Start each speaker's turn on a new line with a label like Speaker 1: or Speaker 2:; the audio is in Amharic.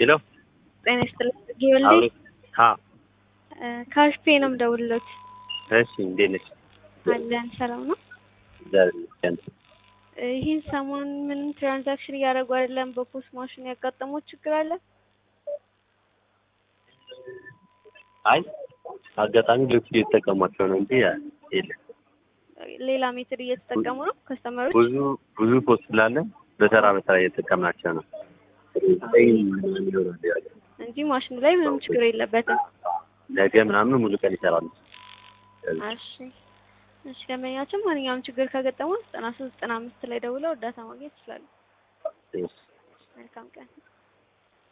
Speaker 1: ሄሎ
Speaker 2: ጤና ይስጥልኝ ጌወልዴ
Speaker 1: አብሮ ሀ
Speaker 2: ካሽፔ ነው የምደውልሎት።
Speaker 1: እሺ እንዴት ነሽ?
Speaker 2: አለን ሰላም ነው።
Speaker 1: እግዚአብሔር ይመስገን።
Speaker 2: ይህን ሰሞን ምንም ትራንዛክሽን እያደረጉ አይደለም። በፖስት ማሽን ያጋጠመው ችግር አለ?
Speaker 1: አይ አጋጣሚ ልብስ እየተጠቀሟቸው ነው እንጂ የለም።
Speaker 2: ሌላ ሜትድ እየተጠቀሙ ነው ከስተመሮች?
Speaker 1: ብዙ ብዙ ፖስት ስላለ በተራ በተራ እየተጠቀምናቸው ነው
Speaker 2: እንጂ ማሽኑ ላይ ምንም ችግር የለበትም።
Speaker 1: ነገ ምናምን ሙሉ ቀን ይሰራሉ።
Speaker 2: እሺ እሺ። ደንበኛችን ማንኛውም ችግር ከገጠመው ዘጠና ሶስት ዘጠና አምስት ላይ ደውለው እርዳታ ማግኘት ይችላሉ። መልካም ቀን።